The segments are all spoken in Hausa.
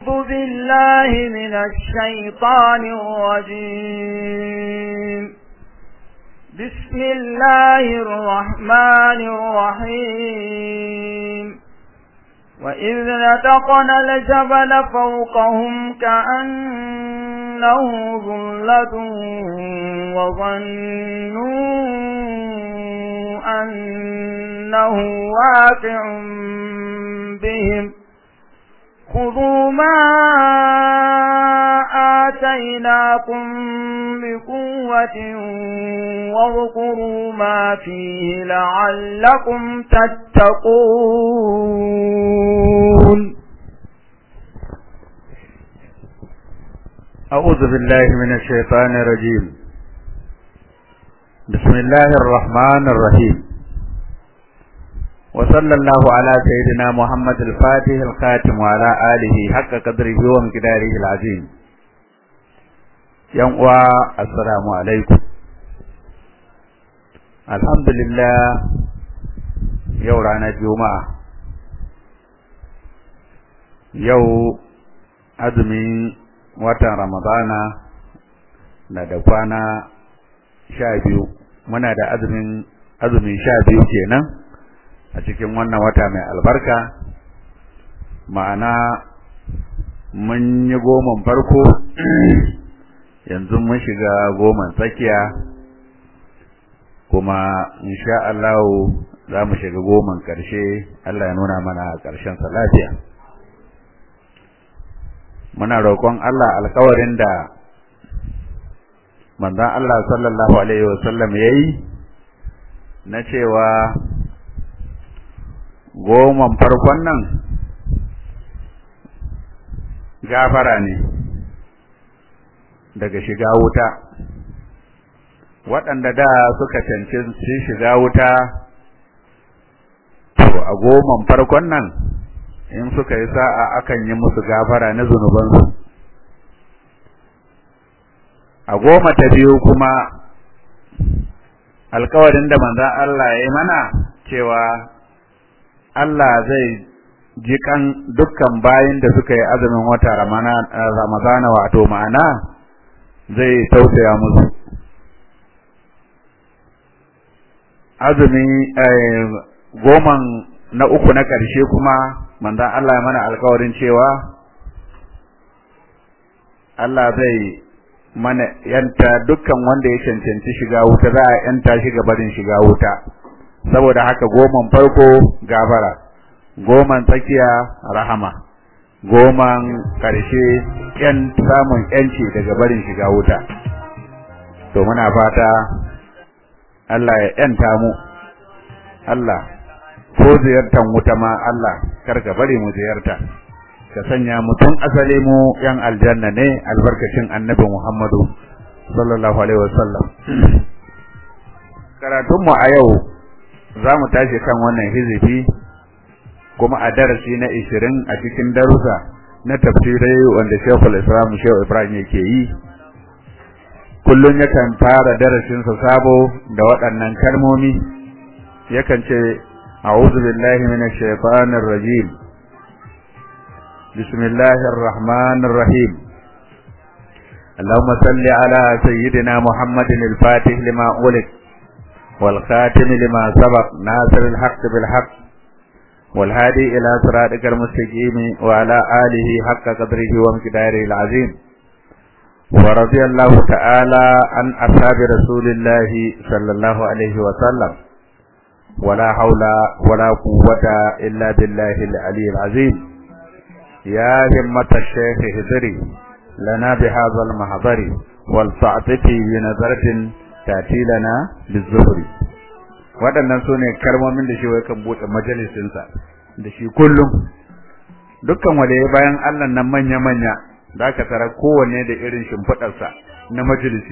أعوذ بالله من الشيطان الرجيم بسم الله الرحمن الرحيم وإذ نتقنا الجبل فوقهم كأنه ظلة وظنوا أنه واقع بهم خذوا ما آتيناكم بقوة واذكروا ما فيه لعلكم تتقون أعوذ بالله من الشيطان الرجيم بسم الله الرحمن الرحيم وصلى الله على سيدنا محمد الفاتح الخاتم وعلى آله حق قدره ومقداره العظيم ينقوى السلام عليكم الحمد لله يورانا الجمعة يو أزمي watan Ramadana na da kwana sha biyu muna da azumin azumin sha biyu kenan a cikin wannan wata mai albarka ma'ana mun yi goman farko yanzu mun shiga goman tsakiya kuma insha Allah za mu shiga goman ƙarshe Allah ya nuna mana ƙarshen sa lafiya muna roƙon Allah alƙawarin da manzon Allah sallallahu alaihi wasallam yayi na cewa goman farkon nan gafara ne daga shiga wuta waɗanda da suka cancanci shiga wuta to a goman farkon nan in suka yi sa'a akan yi musu gafara na zunubansu a goma ta biyu kuma alkawarin da manzan Allah ya yi mana cewa Allah zai ji kan dukkan bayin da suka yi azumin wata ramadana wato ma'ana zai tausaya musu azumi goman na uku na ƙarshe kuma manzan Allah ya mana alkawarin cewa Allah zai mana yanta dukkan wanda ya cancanci shiga wuta za a yanta shi barin shiga wuta saboda haka goman farko gafara goman tsakiya rahama goman ƙarshe yan samun yanci daga barin shiga wuta to muna fata Allah ya yanta mu Allah ko ziyartan wuta ma Allah karka bari mu ziyarta ka sanya mu tun asali mu yan aljanna ne albarkacin annabi Muhammadu sallallahu alaihi wasallam karatun mu a yau za mu tashi kan wannan hizifi kuma a darasi na 20 a cikin darussa na tafsirai wanda Sheikhul Islam Sheikh Ibrahim yake yi kullun yakan fara darasin sa sabo da waɗannan kalmomi yakan ce أعوذ بالله من الشيطان الرجيم بسم الله الرحمن الرحيم اللهم صل على سيدنا محمد الفاتح لما أولد والخاتم لما سبق ناصر الحق بالحق والهادي إلى صراطك المستقيم وعلى آله حق قدره ومقداره العظيم ورضي الله تعالى عن أصحاب رسول الله صلى الله عليه وسلم ولا حول ولا قوة إلا بالله العلي العظيم يا همة الشيخ هزري لنا بهذا المحضر والتعطفي بنظرة تأتي لنا بالزهر waɗannan su ne kalmomin da shi wai kan buɗe majalisinsa da shi kullum dukkan wale bayan Allah nan manya-manya za ka tara kowanne da irin shimfiɗarsa na majalisi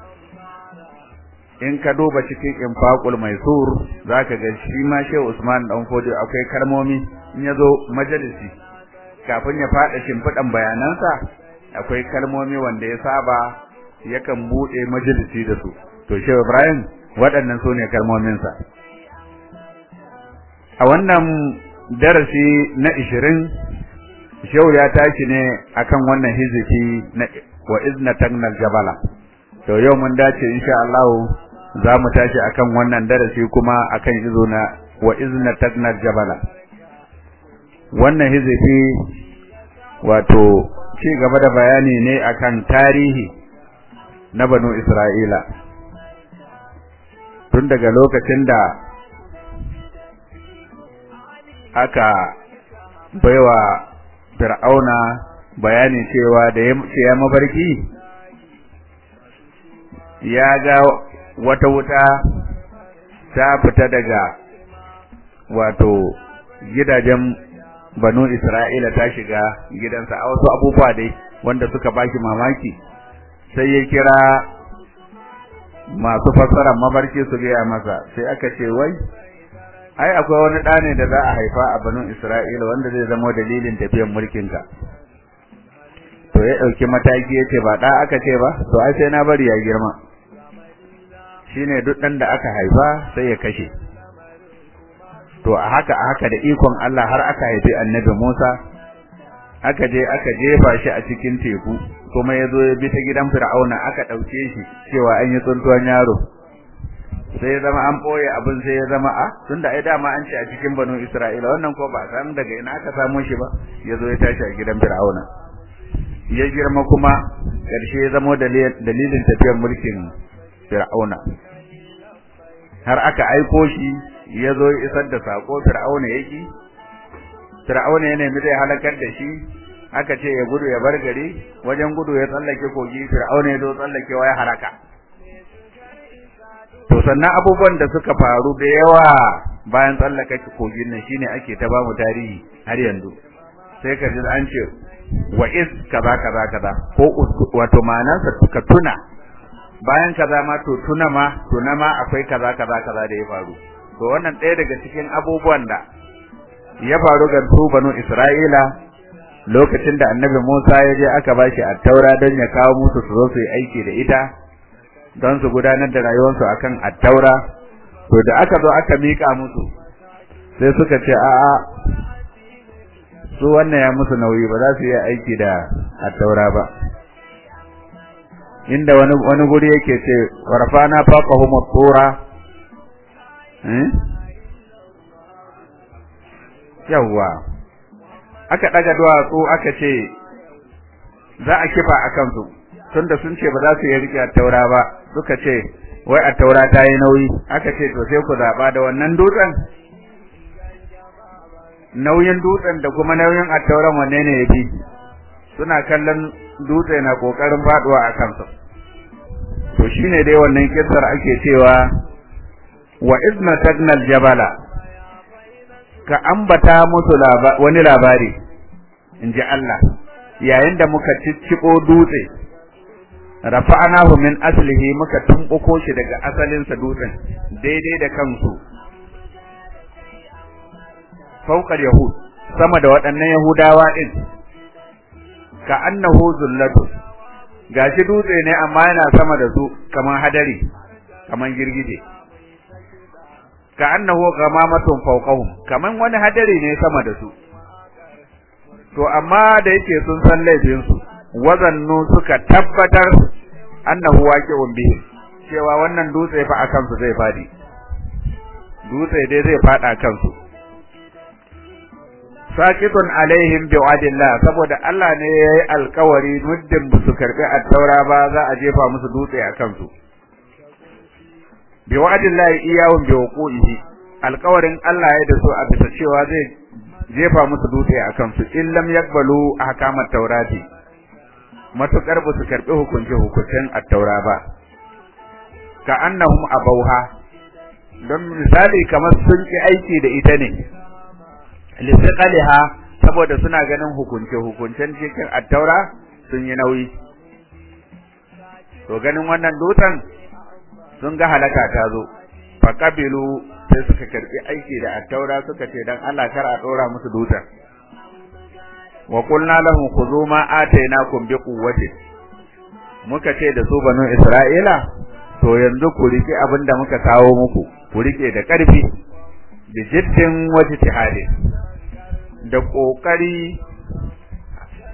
in ka duba cikin infaqul maisur zaka ga shi ma Shehu Usman dan Fodi akwai kalmomi in yazo majalisi kafin ya fada shimfidan bayanansa akwai kalmomi wanda ya saba yakan bude majalisi da su to Shehu Ibrahim waɗannan su ne kalmomin sa a wannan darasi na 20 shehu ya tashi ne akan wannan hizifi na wa izna tagnal jabala to yau mun dace insha Allah za mu tashi akan wannan darasi kuma akan izo na wa izna tagnal jabala wannan hizifi wato ci gaba da bayani ne akan tarihi na banu Isra'ila tun daga lokacin da aka baiwa fir'auna bayani cewa da ya mafarki ya ga wata wuta ta fita daga wato gidajen banu Isra'ila ta shiga gidansa a wasu abubuwa dai wanda suka baki mamaki sai ya kira masu fassarar mafarki su gaya masa sai aka ce wai ai akwai wani ɗa ne da za a haifa a banu Isra'ila wanda zai zama dalilin tafiyar mulkinka to ya ɗauki mataki ya ce ba ɗa aka ce ba to ai sai na bari ya girma shine duk ɗan da aka haifa sai ya kashe to a haka a haka da ikon Allah har aka haifi annabi Musa aka je aka jefa shi a cikin teku kuma ya zo ya bi ta gidan Fir'auna aka ɗauke shi cewa an yi tsuntuwan yaro sai ya zama an ɓoye abin sai ya zama a tunda ai dama an ce a cikin banu Isra'ila wannan ko ba san daga ina aka samo shi ba ya zo ya tashi a gidan Fir'auna ya girma kuma ƙarshe ya zama dalilin tafiyar mulkin Fir'auna har aka aiko shi ya zo ya isar da sako Fir'auna yake Fir'auna ya nemi zai halakar da shi aka ce ya gudu ya bar gari wajen gudu ya tsallake kogi Fir'auna ya zo tsallakewa ya haraka to sannan abubuwan da suka faru da yawa bayan tsallaka kogin nan shine ake ta bamu tarihi har yanzu sai ka ji an ce wa is kaza kaza kaza ko wato ma'anarsa ka tuna bayan kaza ma to tuna ma tuna ma akwai kaza kaza kaza da ya faru to wannan ɗaya daga cikin abubuwan da ya faru ga su banu Isra'ila lokacin da Annabi Musa ya je aka bashi at-Taura don ya kawo musu su zo su yi aiki da ita don su gudanar da rayuwarsu akan at-Taura to da aka zo aka mika musu sai suka ce a'a su wannan ya musu nauyi ba za su yi aiki da at-Taura ba inda wani wani guri yake ce warfana faqahum at-tura eh yawa aka daga duwatsu aka ce za a kifa akan su tunda sun ce ba za su yi rike at-taura ba suka ce wai at-taura ta yi nauyi aka ce to sai ku zaba da wannan dutsen nauyin dutsen da kuma nauyin at-tauran wanne ne yafi suna kallon dutse na kokarin faduwa a kansa to shine dai wannan kissar ake cewa wa izna tagnal jabala ka ambata musu wani labari inji Allah yayin da muka cicciko dutse rafa'anahu min aslihi muka tumbuko shi daga asalin sa dutsen daidai da kansu fawqal yahud sama da waɗannan yahudawa din ka annahu zullatu gashi dutse ne amma yana sama da su kaman hadari kaman girgije ka annahu gamamatun fawqahum kaman wani hadari ne sama da su to amma da yake sun san laifin su wazannu suka tabbatar annahu waqi'un bihi cewa wannan dutse fa akan su zai fadi dutse dai zai fada kansu sakitun alaihim bi'adillah saboda Allah ne yayi alkawari muddin ba su karbi at-taura ba za a jefa musu dutse a kansu bi'adillah iyawun biwuqihi alkawarin Allah ya da su a bisa cewa zai jefa musu dutse a kansu in lam yakbalu ahkamat taurati matukar ba su karbi hukunci hukuncin at-taura ba ka annahum abauha don misali kamar sun ki aiki da ita ne lisiqaliha saboda suna ganin hukunce hukuncen cikin attaura sun yi nauyi to ganin wannan dutsen sun ga halaka ta zo fa qabilu sai suka karbi aiki da attaura suka ce dan Allah kar a dora musu dutsen wa qulna lahum khudhu ma atainakum bi quwwati muka ce da su banu isra'ila to yanzu ku rike abinda muka kawo muku ku rike da karfi da jiddin wajtihadin da kokari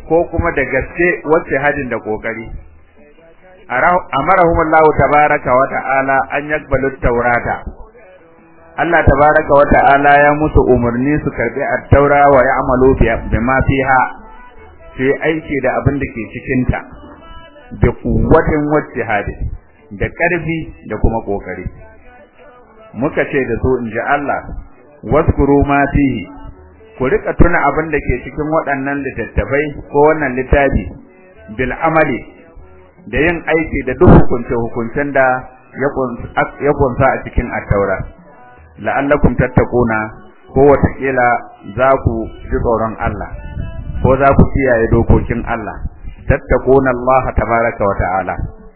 ko kuma da gaske wacce hadin da kokari amarahumullahu tabaraka wa ta'ala an yakbalu taurata Allah tabaraka wa ta'ala ya musu umarni su karbi at-taura wa ya'malu bima fiha sai aiki da abin da ke cikin ta da kuwatin wacce hadi da karfi da kuma kokari muka ce da su inji Allah waskuru ma fihi ku rika tuna abin da ke cikin waɗannan littattafai ko wannan littafi bil amali da yin aiki da duk hukunce hukuncen da ya kunsa a cikin at-taura la'allakum tattaquna ko watakila za ku ji tsoron Allah ko za ku kiyaye dokokin Allah tattaquna Allah tabaraka wa ta'ala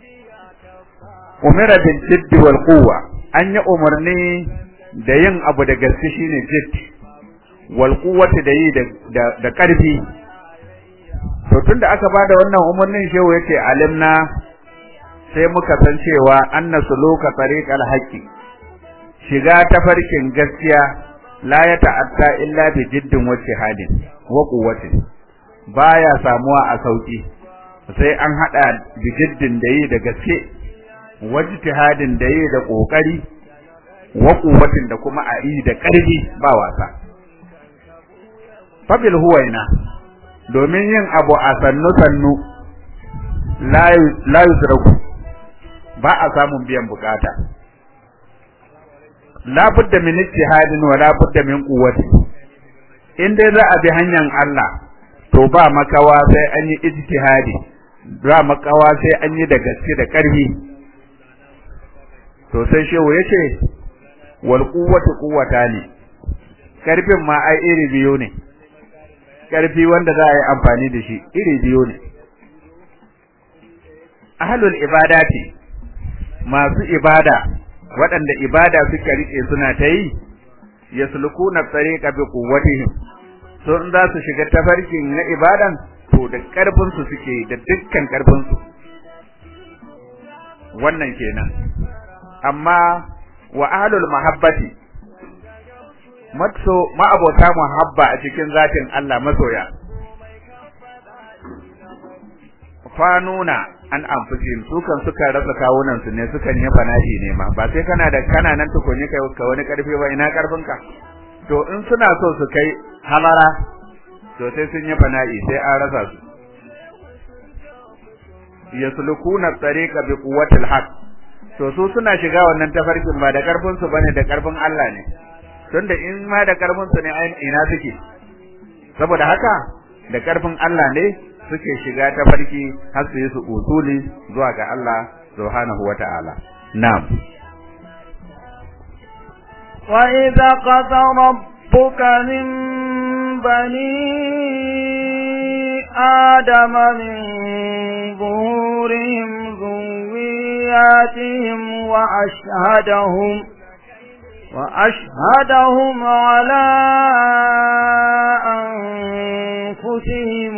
umira bil jiddi wal quwwa an yi umarni da yin abu da gaske shine jidd wal quwwati da yi da da karfi to tunda aka bada wannan umarnin shehu yace alimna sai muka san cewa anna suluka tariqal haqqi shiga tafarkin gaskiya la ya ta'atta illa bi jiddin wa jihadin wa quwwatin baya samuwa a sauki sai an hada bi jiddin da yi da gaske wa jihadin da yi da kokari wa quwwatin da kuma a yi da karfi ba wasa fabil huwaina domin yin abu a sannu sannu la yusraku ba a samun biyan bukata la budda min ijtihadin wa la budda min quwwati in dai za a bi hanyar Allah to ba makawa sai an yi ijtihadi ba makawa sai an yi da gaske da karfi to sai shehu yace wal quwwatu quwwatani karfin ma ai iri biyu ne karfi wanda za a yi amfani da shi iri biyu ne ahlul ibadati masu ibada waɗanda ibada suka rike suna ta yi yaslukuna tariqa bi quwwatihim so in za su shiga tafarkin na ibadan to da karfin su suke da dukkan karfin su wannan kenan amma wa ahlul mahabbati matso ma'abota muhabba a cikin zatin Allah masoya fanuna an amfusin su kan suka rasa kawunan su ne sukan yi fana'i ne ma ba sai kana da kana nan tukunyi kai ka wani karfi ba ina karfin ka to in suna so su kai halara to sai sun yi fana'i sai an rasa su yaslukuna tariqa bi quwwatil haqq to su suna shiga wannan tafarkin ba da karfin su bane da karfin Allah ne tunda in ma da karfin su ne ina suke saboda haka da karfin Allah ne suke shiga tafarki har su yi su usuli zuwa ga Allah subhanahu wata'ala na'am wa idza qada rabbuka min bani adama min zuhurihim ذرياتهم وأشهدهم وأشهدهم على أنفسهم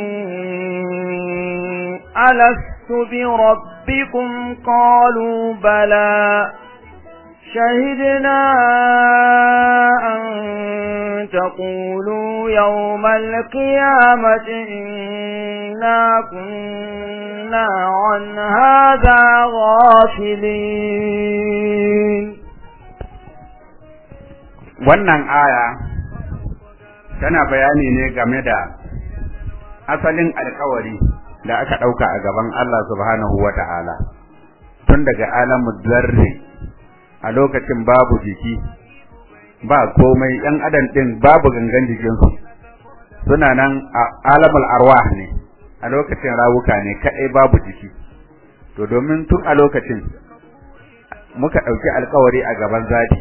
ألست بربكم قالوا بلى شهدنا أن تقولوا يوم القيامة إنا كنا عن هذا غافلين wannan aya tana bayani ne game da asalin alkawari da aka ɗauka a gaban Allah subhanahu wa ta'ala tun daga alamu zarri a lokacin babu jiki ba komai ‘yan adam ɗin babu gangan jikinsu suna nan a alamul arwah ne a lokacin rawuka ne kaɗai babu jiki to domin tun a lokacin muka ɗauki alkawari a gaban zati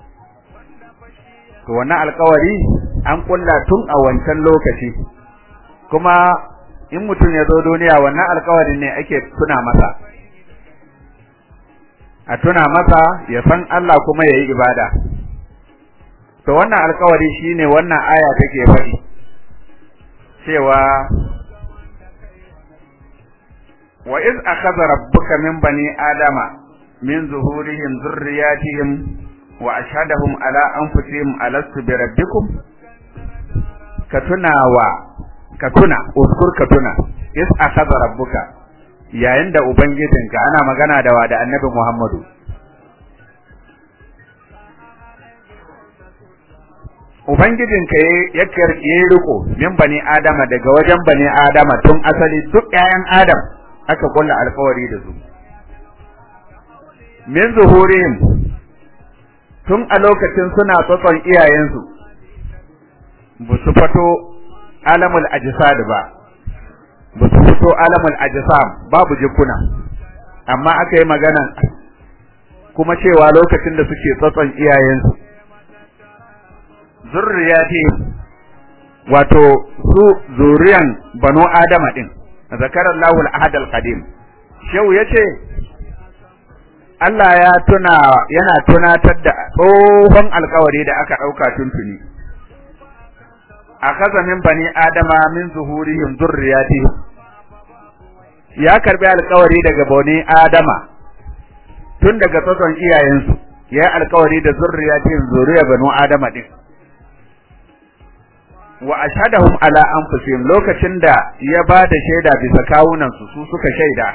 to wannan alkawari an kulla tun a wancan lokaci kuma in mutum ya zo duniya wannan alkawarin ne ake tuna masa a tuna masa ya san Allah kuma ya yi ibada to wannan alkawari shine wannan aya take faɗi cewa wa iz akhadha rabbuka min bani adama min zuhurihim dhurriyyatihim wa ashhadahum ala anfusihim alastu bi rabbikum ka tunawa ka tuna uskur ka tuna is akhadha rabbuka yayin da ubangijinka ana magana da wa da annabi Muhammadu ubangijinka ya yi riko min bani adama daga wajen bani adama tun asali duk ƴaƴan adam aka kulla alkawari da su min zuhurihim tun a lokacin suna tsotson iyayensu ba su fito alamul ajsad ba ba su fito alamul ajsam babu jikuna amma aka yi magana kuma cewa lokacin da suke tsotson iyayensu zurriyati wato su zuriyan banu adama din zakarar lahul ahad al-qadim shehu yace Allah ya tuna yana tunatar da tsohon alkawari da aka dauka tuntuni akaza min bani adama min zuhurihim zurriyatihim ya karbi alkawari daga bani adama tun daga tsotson iyayensu ya alkawari da zurriyatihim zuriya banu adama din wa ashhadahum ala anfusihim lokacin da ya ba da shaida bisa kawunan su su suka shaida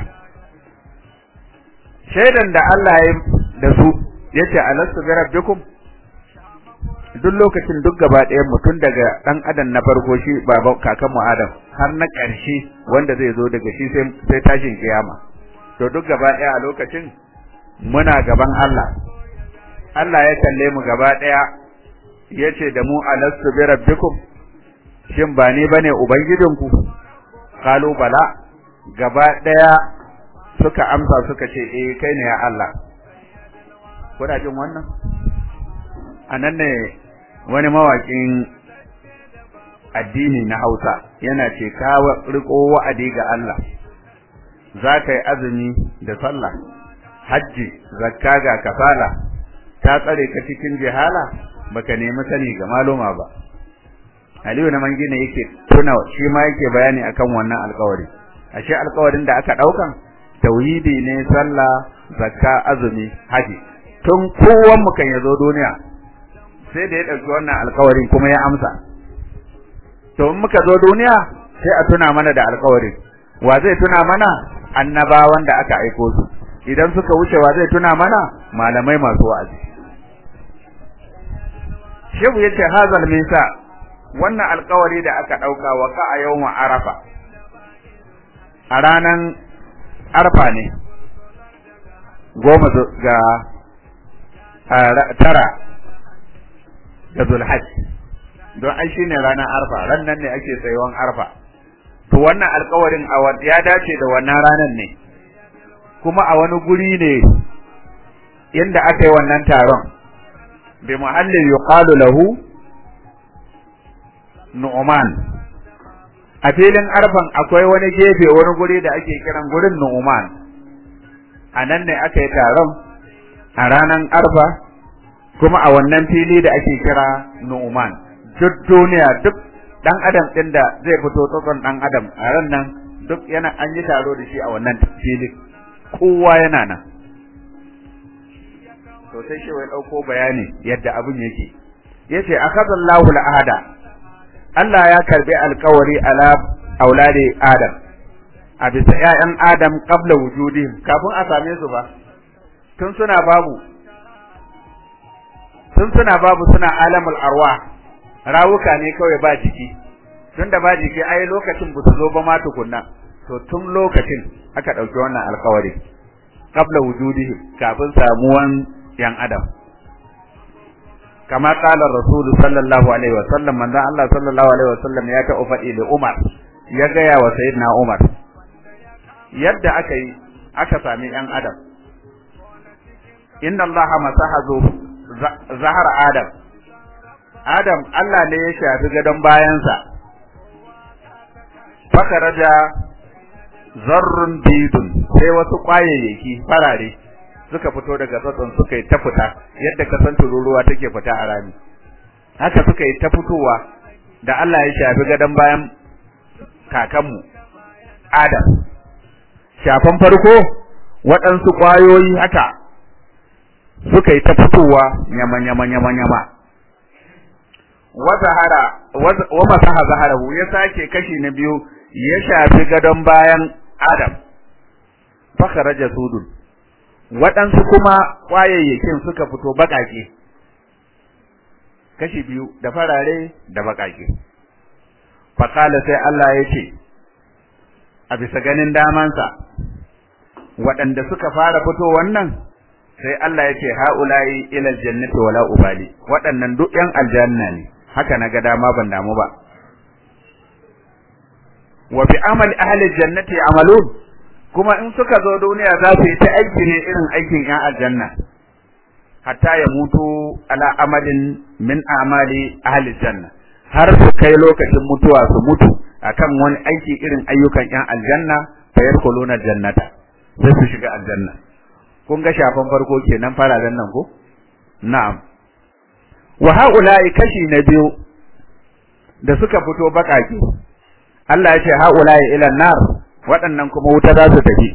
shaidan da Allah ya da su yace alastu bi rabbikum duk lokacin duk gaba ɗayan mutum daga ɗan adam na farko shi baban kakan mu Adam har na ƙarshe wanda zai zo daga shi sai sai tashin kiyama to duk gaba ɗaya a lokacin muna gaban Allah Allah ya kalle mu gaba ɗaya yace da mu alastu bi rabbikum shin ba ni bane ubangijinku kalu bala gaba daya suka amsa suka ce eh kai ne ya Allah kuna jin wannan anan ne wani mawakin addini na Hausa yana ce ka riko wa'adi ga Allah za ka yi azumi da sallah hajji zakka ga kafala ta tsare ka cikin jihala baka nemi sani ga maluma ba Aliyu na mangina yake tuna shi ma yake bayani akan wannan alƙawari ashe alƙawarin da aka daukan tauhidi ne sallah zakka azumi haji tun kowan mu kan yazo duniya sai da ya dauki wannan alƙawarin kuma ya amsa to in muka zo duniya sai a tuna mana da alƙawarin wa zai tuna mana annabawan da aka aiko su idan suka wuce wa zai tuna mana malamai masu wa'azi shehu yace hazal misa wannan alkawari da aka ɗauka wa ka a yawon arafa a ranan arfa ne goma ga tara ga zulhaj don ai shine ranar arfa ran nan ne ake tsayuwan arfa to wannan alkawarin ya dace da wannan ranan ne kuma a wani guri ne inda aka yi wannan taron bi muhallin yuqalu lahu Nu'man a filin arfan akwai wani gefe wani guri da ake kiran gurin Nu'man a nan ne aka yi taron a ranar arfa kuma a wannan fili da ake kira Nu'man duk duniya duk dan adam din da zai fito tsotson dan adam a ran nan duk yana an yi taro da shi a wannan fili kowa yana nan to sai shi wai dauko bayani yadda abin yake yace akhadallahu al-ahada Allah ya karbi alkawari ala aulade Adam a bisa ƴaƴan Adam qabla wujudihim kafin a same su ba tun suna babu tun suna babu suna alamul arwa rawuka ne kawai ba jiki tun da ba jiki ai lokacin ba su zo ba ma tukunna to tun lokacin aka ɗauki wannan alkawari qabla wujudihim kafin samuwan yan Adam kama kala rasulu sallallahu alaihi wa sallam manzon Allah sallallahu alaihi wa sallam ya ta ufadi da Umar ya gaya wa sayyidina Umar yadda aka yi aka sami yan adam inna Allah masahazu zahar adam adam Allah ne ya shafi gadon bayansa fakaraja zarrun bidun sai wasu kwayayyaki farare suka fito daga tsatson suka yi ta fita yadda ka san tururuwa take fita a rami haka suka yi ta fitowa da Allah ya shafi gadon bayan kakanmu Adam shafan farko waɗansu ƙwayoyi haka suka yi ta fitowa nyama nyama nyama nyama wa zahara wa masaha zaharahu ya sake kashi na biyu ya shafi gadon bayan Adam fa kharaja sudun waɗansu kuma ƙwayayyakin suka fito baƙaƙe kashi biyu da farare da baƙaƙe faƙala sai Allah ya ce a bisa ganin damansa waɗanda suka fara fito wannan sai Allah ya ce ha'ula'i ilal jannati wala ubali waɗannan duk ƴan aljanna ne haka na ga dama ban damu ba wa bi amali ahli jannati amalun kuma in suka zo duniya za su yi ta aiki ne irin aikin ƴan aljanna hatta ya mutu ala amalin min amali ahli janna har su kai lokacin mutuwa su mutu akan wani aiki irin ayyukan ƴan aljanna fa yadkhuluna jannata sai su shiga aljanna kun ga shafan farko kenan fararen nan ko na'am wa haula'i kashi na biyu da suka fito bakake Allah ya ce haula'i ila nar waɗannan kuma wuta za su tafi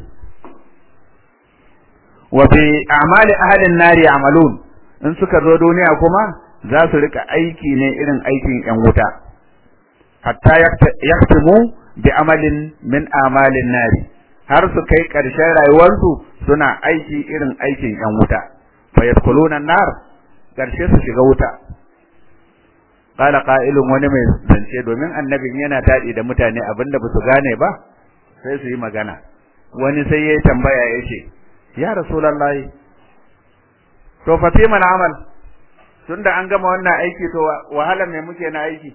wa bi a'mali ahli an-nar ya'malun in suka zo duniya kuma za su rika aiki ne irin aikin ƴan wuta hatta yaktumu bi amalin min a'malin nari har su kai ƙarshen rayuwarsu suna aiki irin aikin ƴan wuta fa yadkhuluna an-nar ƙarshe su shiga wuta qala qa'ilun wani mai zance domin annabin yana tadi da mutane abinda ba su gane ba sai su yi magana wani sai yayi tambaya yace ya rasulullahi to fa fi man amal tunda an gama wannan aiki to wahala me muke na aiki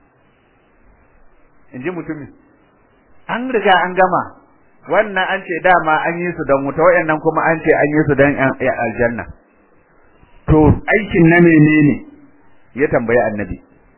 inji mutumin an riga an gama wannan an ce dama an yi su don wuta wayannan kuma an ce an yi su don aljanna to aikin na menene ya tambayi annabi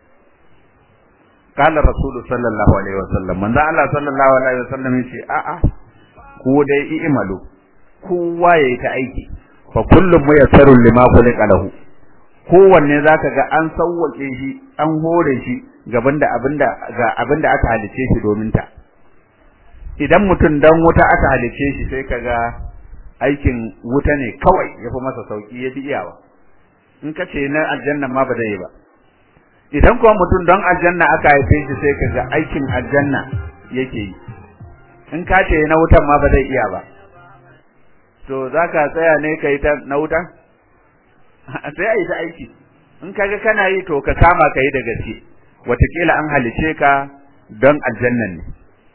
qala rasulu sallallahu alaihi wasallam manzo Allah sallallahu alaihi wasallam yace a a ko dai i'malu kowa yayi ta aiki fa kullum muyassarun lima khuliqa lahu kowanne zaka ga an sawwake shi an hore shi gaban da abinda ga abinda aka halice shi domin ta idan mutum dan wuta aka halice shi sai kaga aikin wuta ne kawai yafi masa sauki yafi iyawa in ka ce na aljanna ma ba zai yi ba idan kuma mutum don aljanna aka haife shi sai kaga aikin aljanna yake yi in ka ce na wutan ma ba zai iya ba to zaka tsaya ne kai ta na wuta sai ai ta aiki in kaga kana yi to ka kama kai da gaske watakila an halice ka don aljannan ne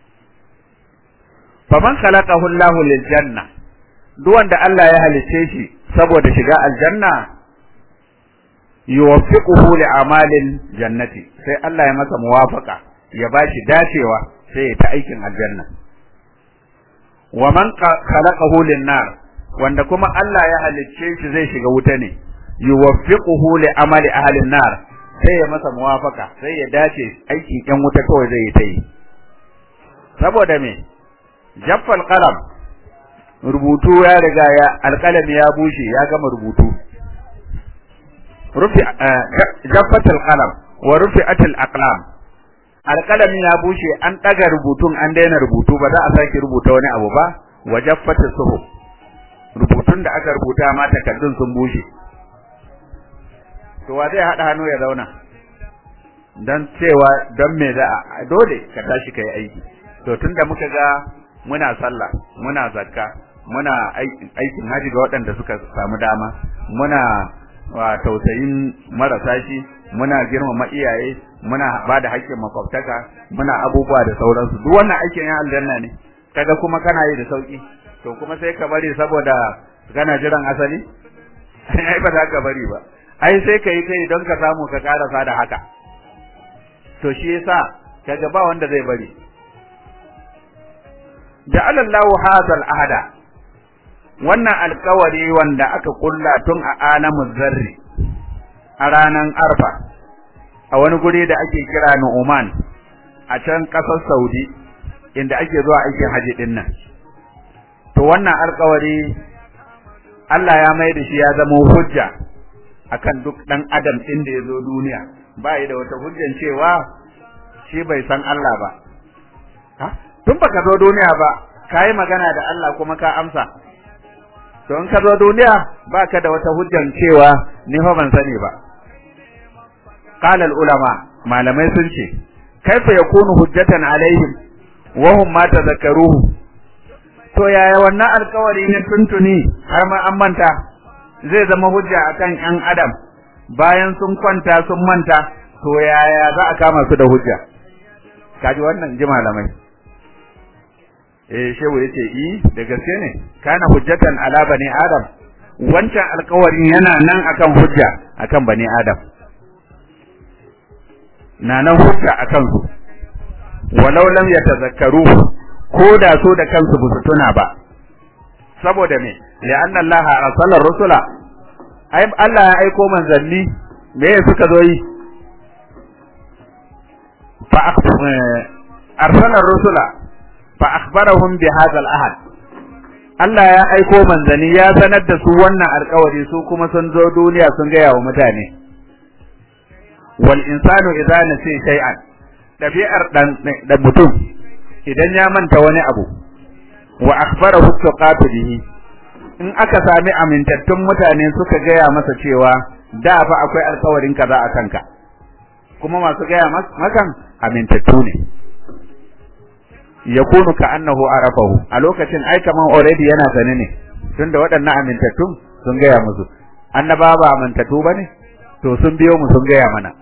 faman khalaqahu Allah lil janna duk wanda Allah ya halice shi saboda shiga aljanna yuwaffiquhu li amalin jannati sai Allah ya masa muwafaka ya bashi dacewa sai ya ta aikin aljanna wa man khalaqahu lin nar wanda kuma Allah ya halicce shi zai shiga wuta ne yuwaffiquhu li amali ahli nar sai ya masa muwafaka sai ya dace aikin yan wuta kawai zai yi ta yi saboda me jaffal qalam rubutu ya riga ya alqalami ya bushe ya gama rubutu rufi jaffatul qalam wa rufi'atul aqlam alqalami ya bushe an daga rubutun an daina rubutu ba za a sake rubuta wani abu ba wa jaffatul suhuf rubutun da aka rubuta ma takaddun sun bushe to wa zai hada hannu ya zauna dan cewa dan me za a dole ka tashi kai aiki to tunda muka ga muna sallah muna zakka muna aikin haji ga waɗanda suka samu dama muna wa tausayin marasa shi muna girmama iyaye muna bada haƙƙin makwabtaka muna abubuwa da sauransu duk wannan aikin ya aljanna ne kaga kuma kana yi da sauki to kuma sai ka bari saboda kana jiran asali ai ba za ka bari ba ai sai ka yi kai don ka samu ka karasa da haka to shi yasa kaga ba wanda zai bari ja'ala Allahu hadha al-ahda wannan alkawari wanda aka kulla tun a alamu zarri a ranan arfa a wani guri da ake kira Nu'man a can kasar Saudi inda ake zuwa aikin haji din nan to wannan alkawari Allah ya mai da shi ya zama hujja akan duk dan adam din da ya zo duniya ba da wata hujjan cewa shi bai san Allah ba ha tun baka zo duniya ba kai magana da Allah kuma ka amsa to in ka zo duniya baka da wata hujjan cewa ni fa ban sani ba qala al ulama malamai sun ce kaifa yakunu hujjatan alaihim wa hum ma tadhakkaruhu to yaya wannan alkawari na tuntuni har ma an manta zai zama hujja akan yan adam bayan sun kwanta sun manta to yaya za a kama su da hujja kaji wannan ji malamai eh shehu yace i da gaske ne kana hujjatan ala bani adam wancan alkawarin yana nan akan hujja akan bani adam na nan hujja akan su walau lam yatazakkaru ko da so da kansu ba su tuna ba saboda me li'anna Allah arsala rusula ai Allah ya aiko manzanni me suka zo yi fa arsala rusula fa akhbarahum bi hadha al-ahad Allah ya aiko manzanni ya sanar da su wannan alƙawari su kuma sun zo duniya sun gaya wa mutane wal insanu idza nasi shay'an dabi'ar dan da mutum idan ya manta wani abu wa akhbarahu tuqatu bihi in aka sami amintattun mutane suka gaya masa cewa da fa akwai alƙawarin kaza a kanka kuma masu gaya makan amintattu ne yakunu ka annahu arafahu a lokacin ai kaman already yana sane ne tunda waɗannan amintattun sun gaya musu annaba ba amintattu bane to sun biyo mu sun gaya mana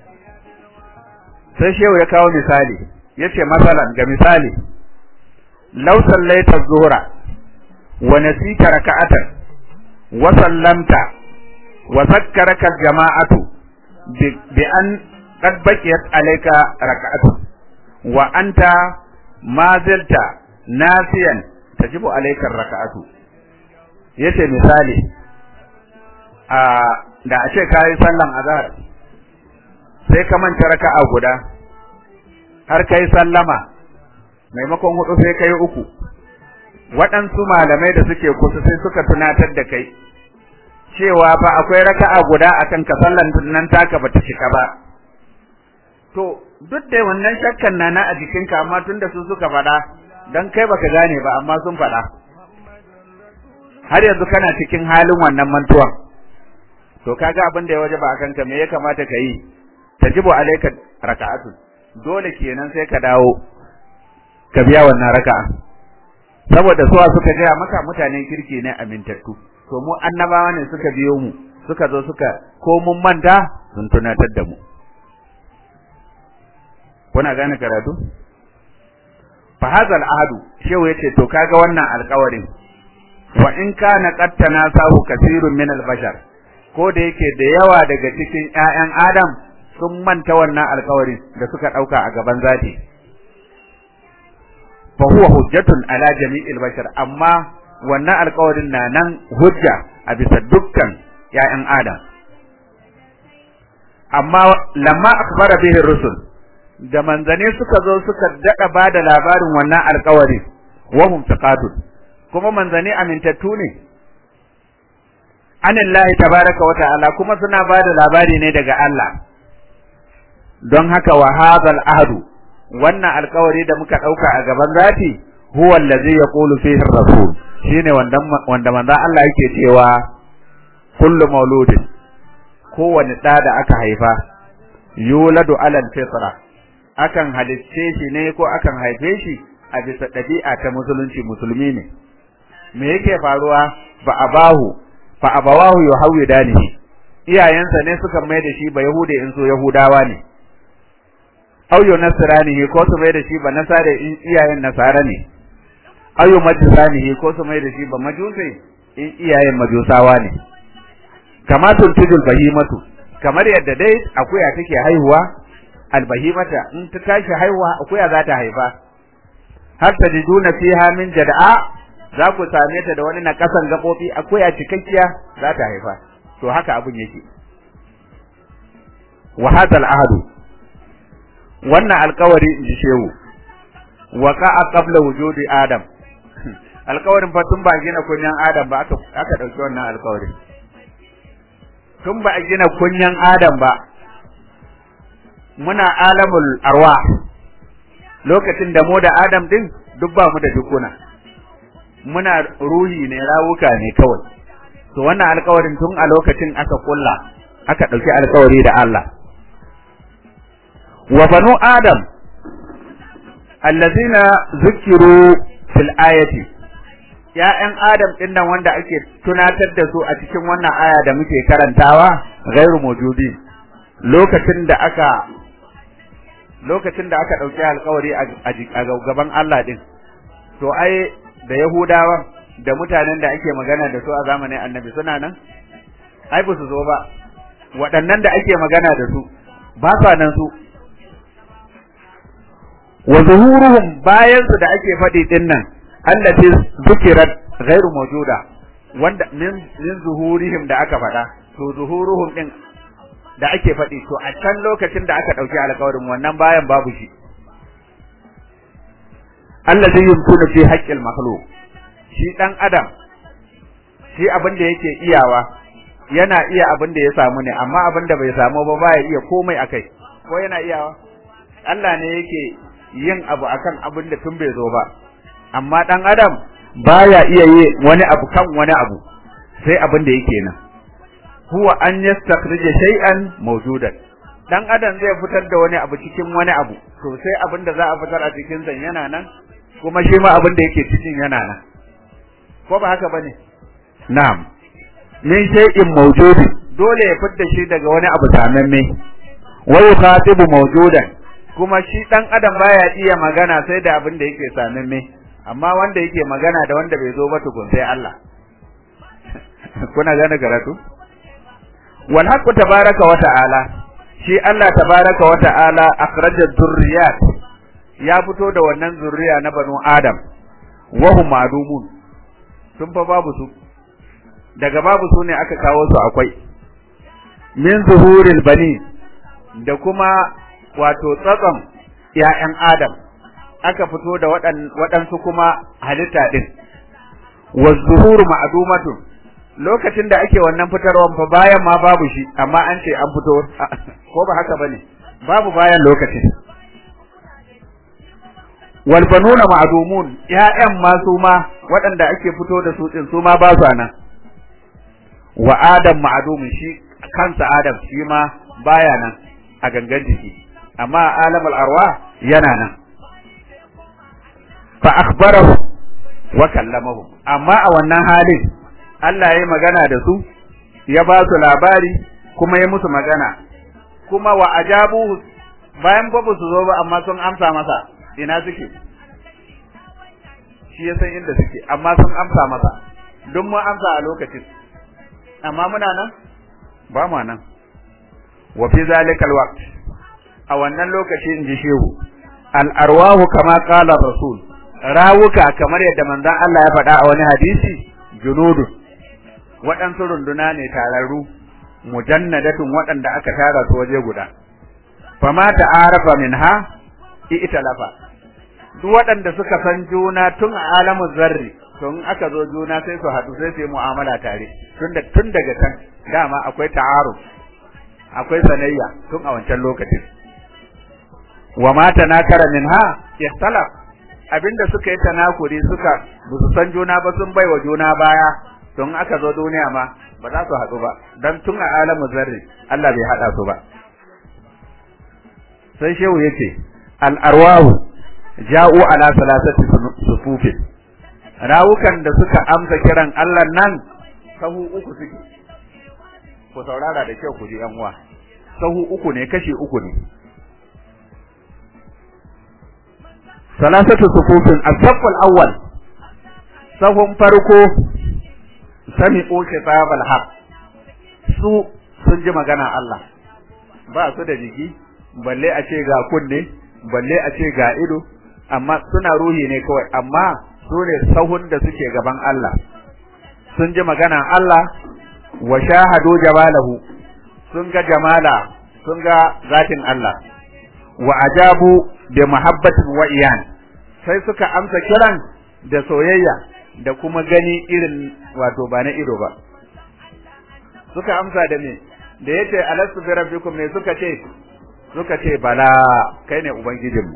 sai shehu ya kawo misali yace masalan ga misali law sallaita zuhra wa nasita raka'atan wa sallamta wa zakkaraka jama'atu bi an qad baqiyat alayka raka'atu wa anta ma zilta nasiyan tajibu alayka raka'atu yace misali a da a ce kai sallan azhar sai ka manta raka'a guda har kai sallama maimakon hudu sai kai uku waɗansu malamai da suke kusa sai suka tunatar da kai cewa fa akwai raka'a guda akan ka sallan nan taka bata cika ba to duk da wannan shakkan na na a jikinka amma tunda su suka faɗa dan kai baka gane ba amma sun faɗa har yanzu kana cikin halin wannan mantuwan to kaga abin da ya waje ba akan ka me ya kamata ka yi tajibu alayka raka'atu dole kenan sai ka dawo ka biya wannan raka'a saboda suwa suka gaya maka mutanen kirki ne amintattu to mu annabawa ne suka biyo mu suka zo suka ko mun manta sun tunatar da mu kuna gane karatu fa hadha ahadu shehu yace to kaga wannan alƙawarin wa in kana qattana sahu kasirun min al-bashar ko da yake da yawa daga cikin ƴaƴan adam sun manta wannan alƙawarin da suka dauka a gaban zati fa huwa hujjatun ala jami'il bashar amma wannan alƙawarin na nan hujja a bisa dukkan ƴaƴan adam amma lamma akhbara bihi rusul da manzane suka zo suka dada bada labarin wannan alƙawari wahum taqatun kuma manzane amintattu ne anillahi tabaraka wa ta'ala kuma suna bada labari ne daga Allah don haka wa hadhal ahdu wannan alƙawari da muka dauka a gaban zati huwa allazi yaqulu fihi ar-rasul shine wanda wanda manzo Allah yake cewa kullu mauludin kowane da da aka haifa yuladu alal fitra akan halicce shi ne ko akan haife shi a bisa ɗabi'a ta musulunci musulmi ne me yake faruwa fa abahu fa abawahu yuhawidanihi iyayensa ne suka mai da shi ba yahude in so yahudawa ne aw yunasranihi ko su mai da shi ba nasare in iyayen nasara ne aw yumajisanihi ko su mai da shi ba majusai in iyayen majusawa ne kama tuntujul bahimatu kamar yadda dai akuya take haihuwa albahimata in ta tashi haihuwa akuya za ta haifa har ta jiduna fiha min jada'a za ku same ta da wani na kasan gabobi akuya cikakkiya za ta haifa to haka abun yake wa hadal ahadu wannan alkawari in ji shehu waqa'a qabla wujudi adam alkawarin fa tun ba gina kunyan adam ba aka aka dauki wannan alkawarin tun ba a gina kunyan adam ba muna alamul arwa lokacin da mu da adam din duk ba mu da dukuna muna ruhi ne rawuka ne kawai to wannan alkawarin tun a lokacin aka kulla aka dauki alkawari da Allah wa banu adam allazina zukiru fil ayati ya'yan adam din nan wanda ake tunatar da su a cikin wannan aya da muke karantawa ghairu mawjudi lokacin da aka lokacin da aka dauki alƙawari a gaban Allah din to ai da yahudawa da mutanen da ake magana da su a zamanin annabi suna nan ai ba su zo ba waɗannan da ake magana da su ba sa nan su wa zuhuruhum bayan su da ake faɗi din nan allati zukirat ghairu mawjuda wanda min min zuhurihim da aka faɗa to zuhuruhum din da ake faɗi to a can lokacin da aka ɗauki alƙawarin wannan bayan babu shi allazi yumkinu fi haqqil makhluq shi dan adam shi abin da yake iyawa yana iya abin da ya samu ne amma abin da bai samu ba baya iya komai akai ko yana iyawa Allah ne yake yin abu akan abin da tun bai zo ba amma dan adam baya iya yi wani abu kan wani abu sai abin da yake nan huwa an yastakhrija shay'an mawjudan dan adam zai fitar da wani abu cikin wani abu to sai abin da za a fitar a cikin sa yana nan kuma shi ma abin da yake cikin yana nan ko ba haka bane na'am min shay'in mawjudi dole ya fitar shi daga wani abu samamme wa yukhatibu mawjudan kuma shi dan adam baya iya magana sai da abin da yake samamme amma wanda yake magana da wanda bai zo ba tukun sai Allah kuna gane karatu wal haqqu tabaraka wa ta'ala shi Allah tabaraka wa ta'ala akhraja dhurriyat ya fito da wannan zurriya na banu adam wa hum ma'lumun sun fa babu su daga babu su ne aka kawo su akwai min zuhuril bani da kuma wato tsatson ‘ya'yan Adam aka fito da waɗansu kuma halitta ɗin, wa zuhuru ma'adumatun lokacin da ake wannan fitarwan fa bayan ma babu shi, amma an ce an fito, ko ba haka ba ne, babu bayan lokacin. Walbanuna ma'adumun ‘ya'yan ma su ma waɗanda ake fito da su ɗin su ma ba su nan, wa Adam ma'adumin shi kansa Adam shi ma baya nan a gangan jiki. amma alamul arwa yana nan fa akhbarahu wa kallamahu amma a wannan halin Allah ya magana da su ya ba su labari kuma ya musu magana kuma wa ajabu bayan ba su zo ba amma sun amsa masa ina suke shi ya san inda suke amma sun amsa masa duk mun amsa a lokacin amma muna nan ba mu nan wa fi zalikal waqt a wannan lokaci in ji shehu al'arwahu kama ƙala rasul rawuka kamar yadda manzon Allah ya faɗa a wani hadisi junudu waɗansu runduna ne tararru mujannadatun waɗanda aka tara su waje guda fama ta'arafa minha i'talafa duk waɗanda suka san juna tun a alamin zarri tun aka zo juna sai su haɗu sai su yi mu'amala tare tun daga can dama akwai ta'aruf akwai sanayya tun a wancan lokacin wa ma tanakara minha ihtalaf abinda suka yi tanakuri suka busu san juna ba sun baiwa juna baya don aka zo duniya ma ba za su haɗu ba dan tun a alamu zarri Allah bai haɗa su ba sai shehu yace al arwahu ja'u ala salasati sufufin rawukan da suka amsa kiran Allah nan sahu uku suke ku saurara da kyau ku ji yan uwa sahu uku ne kashi uku ne salasatu sufufin as-saff al-awwal sahun farko sami'u kitab al-haq su sun ji magana Allah ba su da jiki balle a ce ga kunne balle a ce ga ido amma suna ruhi ne kawai amma su ne sahun da suke gaban Allah sun ji magana Allah wa shahadu jamalahu sun ga jamala sun ga zatin Allah wa ajabu da mahabbatin wa iyan sai suka amsa kiran da soyayya da kuma gani irin wato ba na ido ba suka amsa da me da yace alastu bi rabbikum me suka ce suka ce bala kai ne ubangijinmu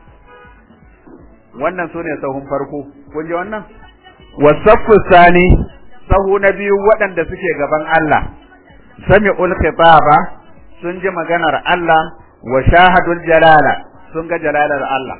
wannan sune sahun farko kun ji wannan wasaffu sani sahu na biyu waɗanda suke gaban Allah sami'ul khitaba sun ji maganar Allah wa shahadul jalala sun ga jalalar Allah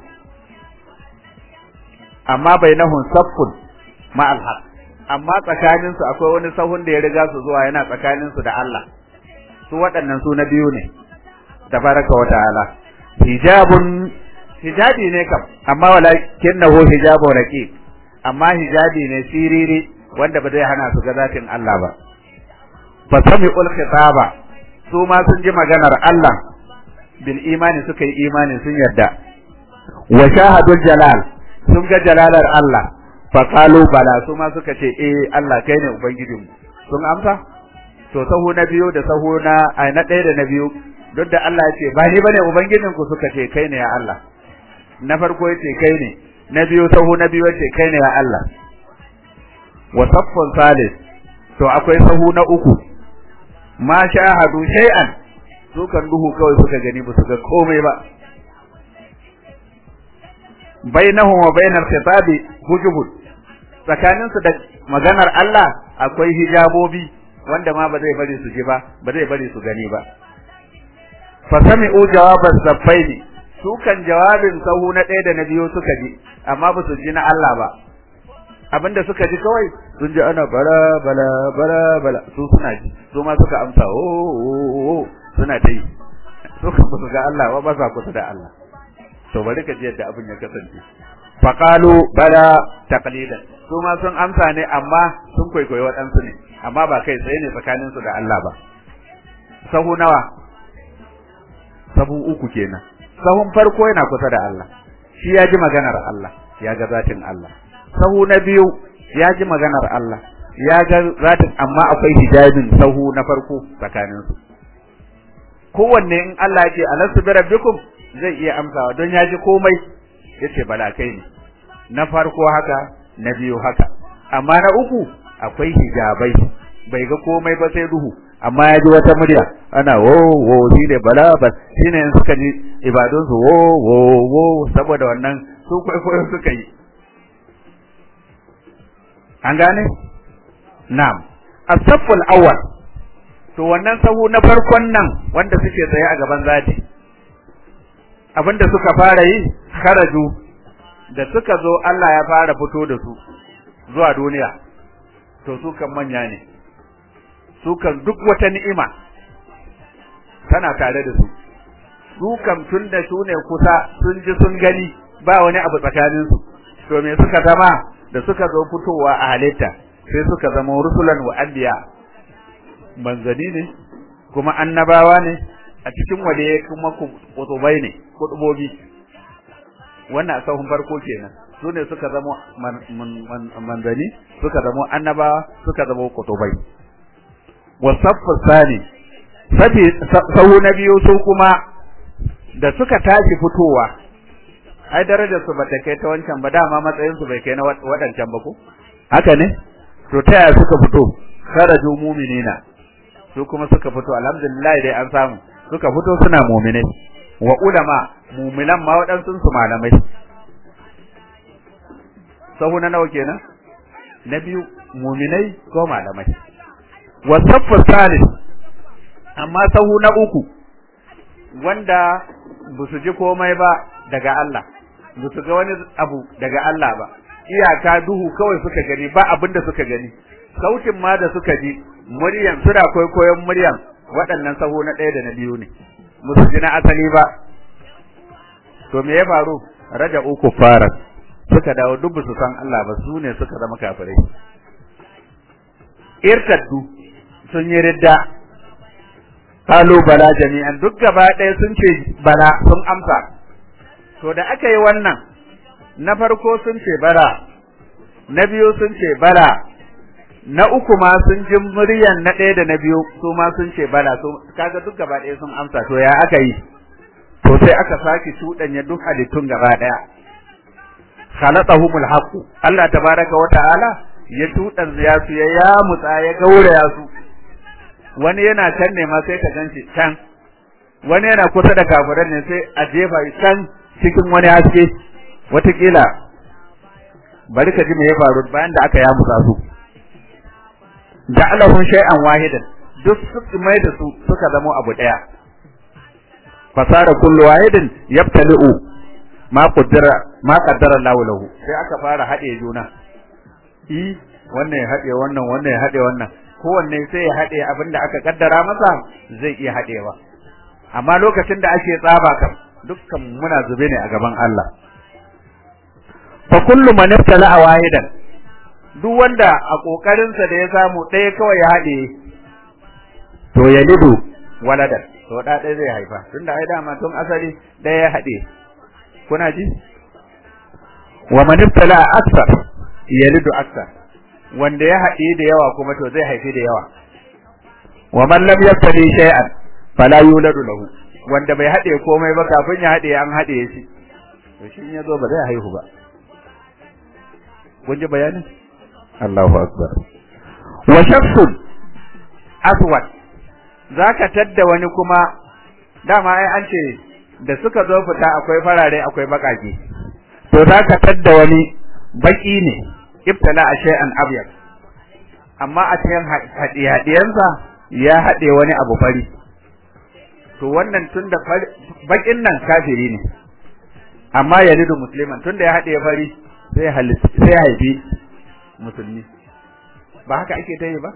amma bainahum saffun ma'al haq amma tsakanin su akwai wani sahun da ya riga su zuwa yana tsakanin su da Allah su waɗannan su na biyu ne tabaraka wa ta'ala hijabun hijabi ne kam amma walakinnahu hijabu raqiq amma hijabi ne siriri wanda ba zai hana su ga zatin Allah ba fa sami'ul khitaba su ma sun ji maganar Allah bil imani suka yi imani sun yarda wa shahadul jalal sun ga jalalar Allah fa qalu bala su ma suka ce eh Allah kai ne ubangijinmu sun amsa to sahu na biyu da sahu na ai na ɗaya da na biyu duk da Allah ya ce ba ni bane ubangijinku suka ce kai ne ya Allah na farko ya ce kai ne na biyu sahu na biyu ya ce kai ne ya Allah wa saffun salis to akwai sahu na uku ma shahadu shay'an su kan duhu kawai suka gani ba su ga komai ba bainahum wa bainal khitabi hujubun tsakanin su da maganar Allah akwai hijabobi wanda ma ba zai bari su ji ba ba zai bari su gani ba fa sami'u jawaban saffaini su kan jawabin sahu na ɗaya da na biyu suka ji amma ba su ji na Allah ba abinda suka ji kawai sun ji ana bala bala bala bala su suna ji su ma suka amsa o o suna ta yi su kan ba su ga Allah ba ba sa kusa da Allah to bari ka ji yadda abin ya kasance faqalu bala taqlidan su ma sun amsa ne amma sun kwaikwayi waɗansu ne amma ba kai tsaye ne tsakanin su da Allah ba sahu nawa sahu uku kenan sahun farko yana kusa da Allah shi ya ji maganar Allah ya ga zatin Allah sahu na biyu ya ji maganar Allah ya ga zatin amma akwai hijabin sahu na farko tsakanin su kowanne in Allah ya ce alastu bi rabbikum zai iya amsawa don ya ji komai yace bala kai ne na farko haka na biyu haka amma na uku akwai hijabai bai ga komai ba sai duhu amma ya ji wata murya ana wo wo shi ne bala ba shi ne suka ji ibadunsu wo wo wo saboda wannan su kwaikwayo suka yi an gane na'am as-safful awwal to wannan sahu na farkon nan wanda suke tsaye a gaban zati abinda suka fara yi kharaju da suka zo Allah ya fara fito da su zuwa duniya to su kan manya ne su kan duk wata ni'ima tana tare da su su kan tun da su ne kusa sun ji sun gani ba wani abu tsakanin su to me suka zama da suka zo fitowa a halitta sai suka zama rusulan wa anbiya manzani ne kuma annabawa ne a cikin waliye kuma kutubai ne kutubobi wannan sahun farko kenan su ne suka zama manzani suka zama annabawa suka zama kutubai wasaffu sani sabi sahu na biyu su kuma da suka tashi fitowa ai darajar su bata kai ta wancan ba dama matsayin su bai kai na wadancan ba ko haka ne to ta yaya suka fito kharaju mu'minina su kuma suka fito alhamdulillah dai an samu suka fito suna mu'minai wa ulama mu'minan ma wadansu su malamai sahu na nawa kenan na biyu mu'minai ko malamai wasaffu salis amma sahu na uku wanda ba su ji komai ba daga Allah ba su ga wani abu daga Allah ba iyaka duhu kawai suka gani ba abin da suka gani sautin ma da suka ji muryan suna kwaikwayon muryan waɗannan sahu na ɗaya da na biyu ne musu ji na asali ba to me ya faru raja uku fara suka dawo duk su san Allah ba su ne suka zama kafirai irtaddu sun yi ridda kalu bala jami'an duk gaba ɗaya sun ce bala sun amsa to da aka yi wannan na farko sun ce bala na biyu sun ce bala na uku ma sun ji muryan na ɗaya da na biyu su ma sun ce bala so kaga duk gaba ɗaya sun amsa to ya aka yi to sai aka sake cuɗanya duk halittun gaba ɗaya khalaqahumul haqq Allah tabaraka wa ta'ala ya tudan ya su ya yamutsa ya gauraya su wani yana can ne ma sai ka ganshi can wani yana kusa da kafiran ne sai a jefa can cikin wani haske watakila bari ka ji me ya faru bayan da aka yamutsa su ja'alahum shay'an wahidan duk su mai da su suka zama abu daya fasara kullu wahidin yabtali'u ma qaddara ma qaddara Allah lahu sai aka fara hade juna i wannan ya hade wannan wannan ya hade wannan kowanne sai ya hade abinda aka kaddara masa zai iya hadewa amma lokacin da ake tsaba kam dukkan muna zube ne a gaban Allah fa kullu man ibtala wahidan duk wanda a kokarin sa da ya samu ɗaya kawai ya hade to yalidu waladan to da ɗaya zai haifa tunda ai dama tun asali ɗaya ya hade kuna ji wa man ibtala akthar yalidu akthar wanda ya haɗe da yawa kuma to zai haifi da yawa wa man lam yabtali shay'an fala yuladu lahu wanda bai haɗe komai ba kafin ya haɗe an haɗe shi to shi ya zo ba zai haihu ba kun ji bayanin Allahu akbar wa shakhsun aswad zaka tadda wani kuma dama ai an ce da suka zo fita akwai farare akwai bakake to zaka tadda wani baki ne ibtala a shay'an abyad amma a cikin hadiyadiyansa ya hade wani abu fari to wannan tunda bakin nan kafiri ne amma yalidu musliman tunda ya hade fari sai sai haifi musulmi ba haka ake tayi ba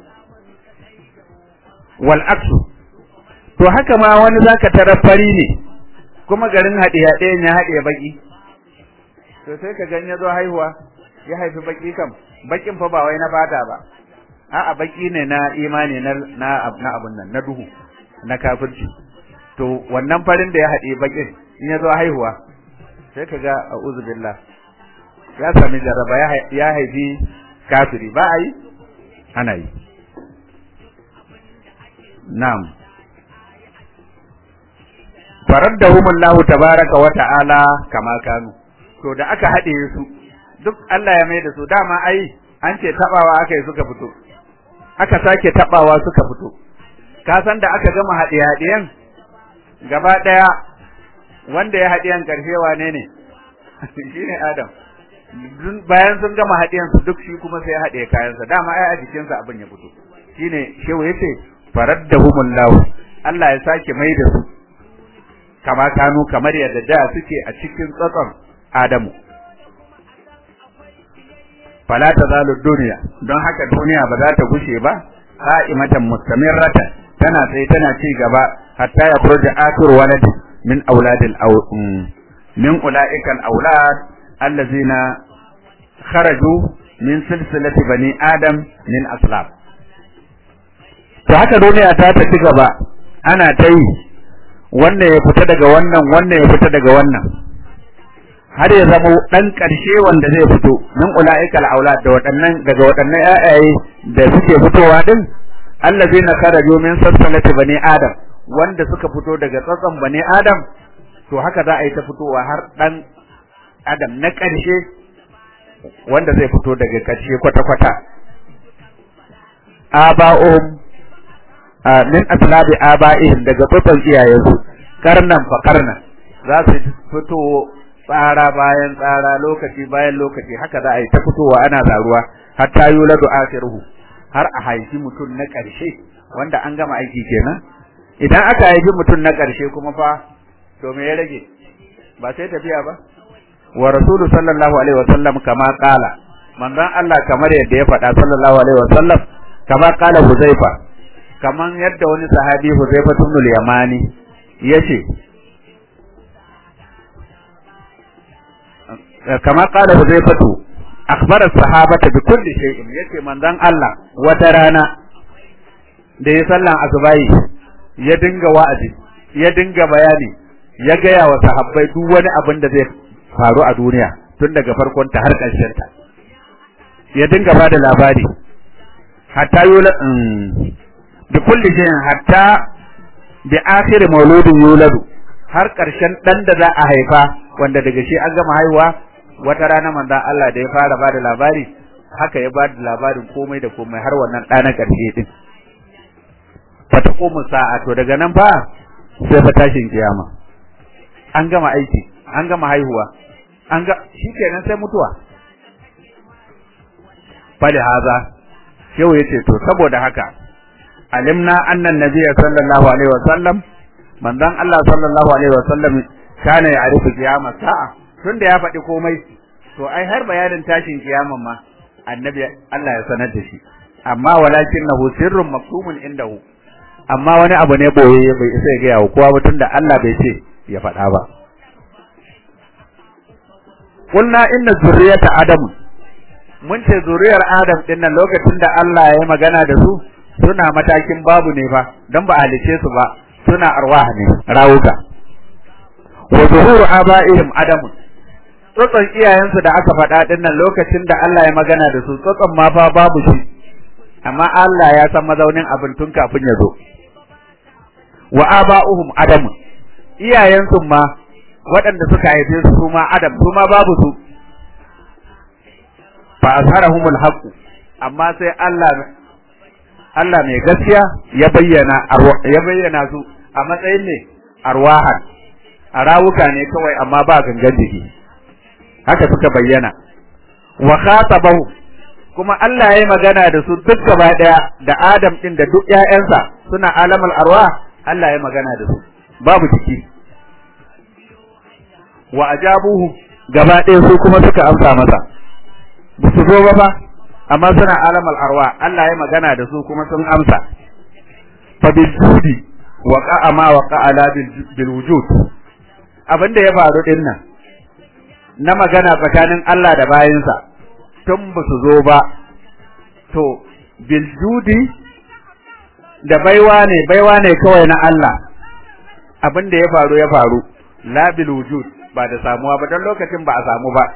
wal aksu to haka ma wani zaka tara fari ne kuma garin hade hade ya hade baki to sai ka ganye zo haihuwa ya haifi baki kam bakin fa ba wai na fata ba a'a baki ne na imani na na na abun nan na duhu na kafirci to wannan farin da ya haɗe bakin in ya zo haihuwa sai ka ga a'udhu billah ya sami jaraba ya haifi kafiri ba a yi ana yi na'am faraddahumullahu tabaraka wa ta'ala kama kanu to da aka haɗe su duk Allah ya mai da su dama ai an ce tabawa aka yi suka fito aka sake tabawa suka fito ka san da aka gama haɗe haɗiyan gaba ɗaya wanda ya haɗiyan ƙarshe wane ne shine Adam bayan sun gama haɗiyan su duk shi kuma sai ya haɗe kayansa dama ai a jikinsa abin ya fito shine shehu yace faraddahumullahu Allah ya sake mai da su kama kanu kamar yadda da suke a cikin tsatson Adamu fala tazalu dunya don haka duniya ba za ta gushe ba qa'imatan mustamirratan tana sai tana ci gaba hatta ya furja akhir walad min auladil aw min ulaika al aulad allazina kharaju min silsilati bani adam min aslab to haka duniya ta ta ci gaba ana ta yi wannan ya fita daga wannan wannan ya fita daga wannan har ya zama dan karshe wanda zai fito min ulaikal aulad da waɗannan daga waɗannan ƴaƴaye da suke fitowa din allazina kharaju min sassalati bani adam wanda suka fito daga tsatsan bani adam to haka za a yi ta fitowa har dan adam na karshe wanda zai fito daga karshe kwata kwata aba'uhum min aslabi aba'ihim daga tsatsan iyayensu karnan fa karnan za su fito tsara bayan tsara lokaci bayan lokaci haka za a yi ta fitowa ana zaruwa hatta yuladu akhiruhu har a haifi mutum na ƙarshe wanda an gama aiki kenan idan aka haifi mutum na ƙarshe kuma fa to me ya rage ba sai tafiya ba wa rasulu sallallahu alaihi wasallam kama qala manzon Allah kamar yadda ya faɗa sallallahu alaihi wasallam kama qala huzaifa kaman yadda wani sahabi huzaifa ibn al-yamani yace kama qala huzaifatu akhbara sahabata bi kulli shay'in yace manzon Allah wata rana da ya sallan asubai ya dinga wa'azi ya dinga bayani ya gaya wa sahabbai duk wani abin da zai faru a duniya tun daga farkon ta har ƙarshen ta ya dinga ba da labari hatta yula bi kulli shay'in hatta bi akhir mauludin yuladu har ƙarshen dan da za a haifa wanda daga shi an gama haihuwa wata rana manzon Allah da ya fara ba da labari haka ya ba da labarin komai da komai har wannan ɗa na ƙarshe din fata komu sa'a to daga nan fa sai fa tashin kiyama an gama aiki an gama haihuwa an ga shikenan sai mutuwa fali haza yau yace to saboda haka alimna annan nabiyya sallallahu alaihi wasallam manzon Allah sallallahu alaihi wasallam kana ya arifu kiyama sa'a tunda ya faɗi komai to ai har bayanin tashin kiyaman ma annabi Allah ya sanar da shi amma walakinnahu sirrun maktumun indahu amma wani abu ne boye bai isa ya gaya wa kowa ba tunda Allah bai ce ya faɗa ba kulna inna zurriyata adam mun ce zuriyar adam din nan lokacin da Allah ya yi magana da su suna matakin babu ne fa dan ba halice su ba suna arwah ne rawuka wa zuhuru abaihim adam tsotson iyayensu da aka faɗa din nan lokacin da Allah ya magana da su tsotson ma fa babu shi amma Allah ya san mazaunin abin tun kafin ya zo wa aba'uhum adam iyayensu ma waɗanda suka haife su su ma adam su ma babu su fa azharahumul haqq amma sai Allah Allah mai gaskiya ya bayyana ya bayyana su a matsayin ne arwahan a rawuka ne kawai amma ba gangan jiki haka suka bayyana wa khatabahu kuma Allah ya yi magana da su duk gaba daya da Adam din da duk ƴaƴansa suna alamul arwah Allah ya magana da su babu jiki wa ajabuhu gaba ɗaya su kuma suka amsa masa ba su zo ba ba amma suna alamul arwa Allah ya magana da su kuma sun amsa fa bil judi wa qa'a ma wa qa'ala bil wujud abinda ya faru din nan na magana tsakanin Allah da bayinsa tun ba su zo ba to bil judi da baiwa ne baiwa ne kawai na Allah abinda ya faru ya faru la bil wujud ba da samuwa ba don lokacin ba a samu ba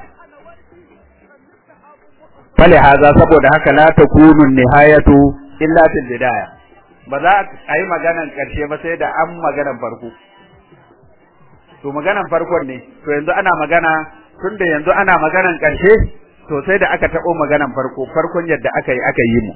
fale haza saboda haka la takunu nihayatu illa fil bidaya ba za a yi maganan karshe ba sai da an maganan farko to maganan farkon ne to yanzu ana magana tunda yanzu ana maganan karshe to sai da aka tabo maganan farko farkon yadda aka yi aka yi mu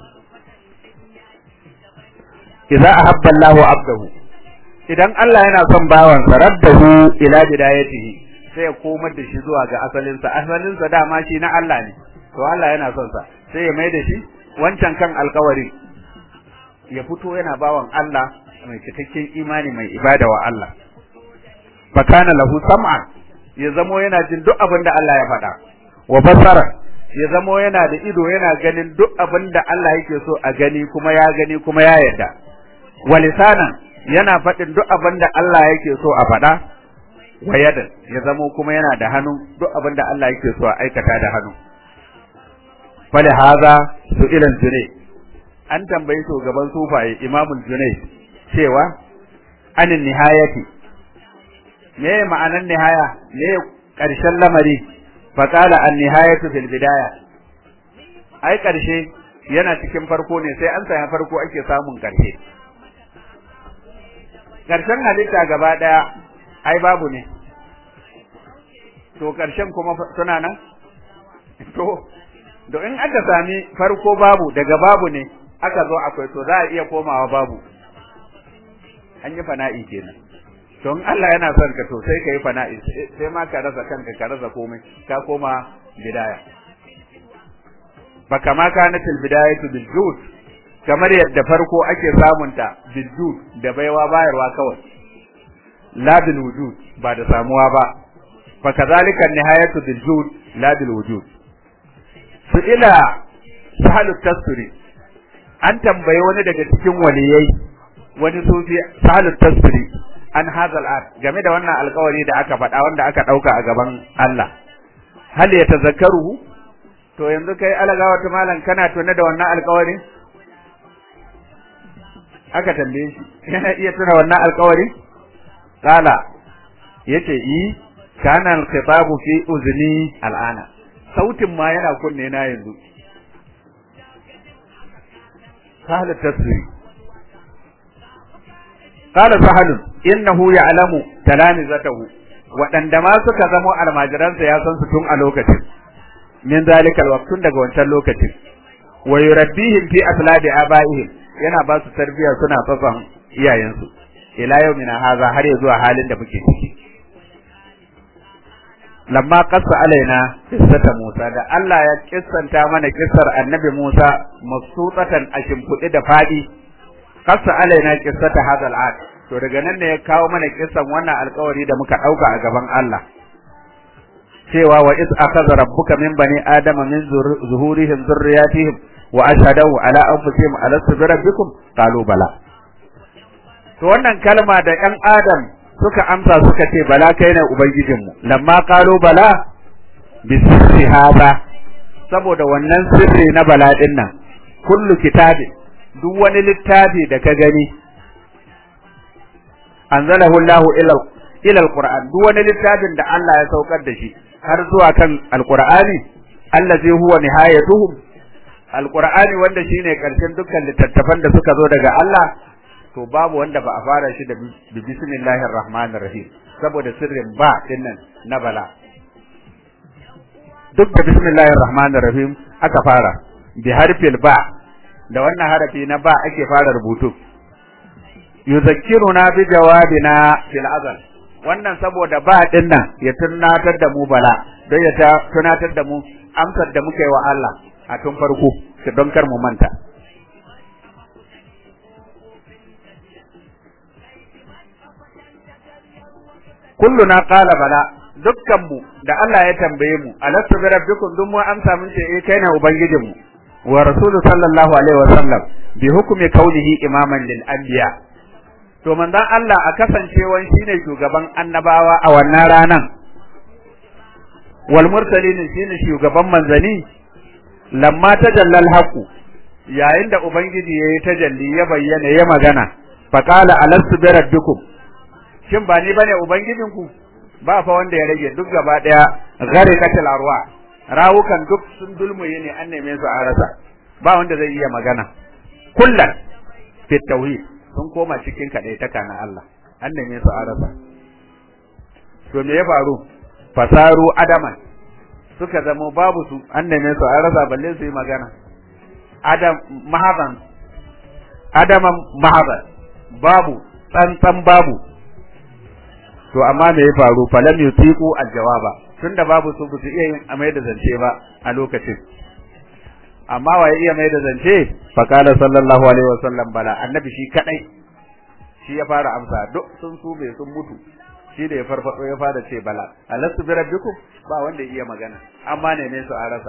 idza ahabba Allahu abdahu idan Allah yana son bawansa raddahu ila bidayatihi sai ya komar da shi zuwa ga asalinsa asalinsa dama shi na Allah ne to Allah yana son sa sai ya mai da shi wancan kan alkawari ya fito yana bawan Allah mai cikakken imani mai ibada wa Allah fa kana lahu sam'a ya zamo yana jin duk abin da Allah ya faɗa wa basara ya zamo yana da ido yana ganin duk abin da Allah yake so a gani kuma ya gani kuma ya yarda wa lisanan yana faɗin duk abin da Allah yake so a faɗa wa yadan ya zamo kuma yana da hannu duk abin da Allah yake so a aikata da hannu fali haza su ilan june an tambayi shugaban sufaye imamul junai cewa anin nihayati me ma'anan nihaya me karshen lamari fa qala an nihayatu fil bidaya ai karshe yana cikin farko ne sai an saya farko ake samun karshe karshen halitta gaba daya ai babu ne to karshen kuma suna nan to to in aka sami farko babu daga babu ne aka zo akwai to za a iya komawa babu an yi fana'i kenan don Allah yana son ka to sai ka yi fana'i sai ma ka rasa kanka ka rasa komai ka koma bidaya fa kama kanatil bidayatu bil jud kamar yadda farko ake samunta bil jud da baiwa bayarwa kawai la bil wujud ba da samuwa ba fa kadhalika nihayatu bil jud la bil wujud su ila sahalu tasiri an tambayi wani daga cikin waliyai wani sufi sahalu tasiri an hazal art game da wannan alkawari da aka faɗa wanda aka ɗauka a gaban Allah hal ya tazakkaru to yanzu kai alagawa ta malam kana tuna da wannan alkawari aka tambaye shi yana iya tuna wannan alkawari kala yace i kana al-khitabu fi uzni al'ana sautin ma yana kunne na yanzu sahal tasiri qala sahal innahu ya'lamu talamizatahu waɗanda ma suka zamo almajiransa ya san su tun a lokacin min zalikal waqtun daga wancan lokacin wa yurabbihim fi aslabi abaihim yana ba su tarbiya suna tsatsan iyayensu ila yawmina haza har ya zuwa halin da muke ciki lamma qassa alaina qissata Musa da Allah ya kissanta mana kissar Annabi Musa masutatan a shimfiɗe da fadi qassa alaina qissata hadal ad to daga nan ne ya kawo mana kissan wannan alƙawari da muka ɗauka a gaban Allah cewa wa iz akhadha rabbuka min bani adama min zuhurihim dhurriyyatihim wa ashhadu ala anfusihim alastu bi rabbikum qalu bala to wannan kalma da ƴan adam suka amsa suka ce bala kai ne ubangijinmu lamma qalu bala bi sirri hada saboda wannan sirri na bala din nan kullu kitabi duk wani littafi da ka gani anzalahu Allahu ila ila alquran duk wani littafin da Allah ya saukar da shi har zuwa kan alqur'ani allazi huwa nihayatuhum alqur'ani wanda shine karshen dukkan littattafan da suka zo daga Allah to babu wanda ba a fara shi da bismillahir rahmanir rahim saboda sirrin ba dinnan na bala duk da bismillahir rahmanir rahim aka fara bi harfil ba da wannan harafi na ba ake fara rubutu yuzakkiruna bi jawabina fil azal wannan saboda ba din nan ya tunatar da mu bala don ya tunatar da mu amsar da muka yi wa Allah a tun farko don kar mu manta kulluna qala bala dukkan mu da Allah ya tambaye mu alastu bi rabbikum dun mu amsa mun ce eh kai ne ubangijin mu wa rasulu sallallahu alaihi wa sallam bi hukmi kaunihi imaman lil anbiya to manzon Allah a kasancewan shine shugaban annabawa a wannan ranan wal mursalin shine shugaban manzani lamma tajallal haqu yayin da ubangiji yayi tajalli ya bayyana ya magana faqala alastu bi rabbikum shin ba ni bane ubangijinku ba fa wanda ya rage duk gaba daya gharikatul arwa rawukan duk sun dulmuye ne an neme su a rasa ba wanda zai iya magana kullan fi tauhid sun koma cikin kadaitaka na Allah an neme su a rasa to me ya faru fasaru adaman suka zama babu su an neme su a rasa balle su yi magana adam mahadan adaman mahadan babu tsantsan babu to amma me ya faru falam yutiqu aljawaba tunda babu su ba su iya yin amai da zance ba a lokacin amma wa ya iya mai da zance fa qala sallallahu alaihi wasallam bala annabi shi kadai shi ya fara amsa duk sun su bai sun mutu shi da ya farfado ya fara ce bala alastu bi rabbikum ba wanda ya iya magana amma ne ne su a rasa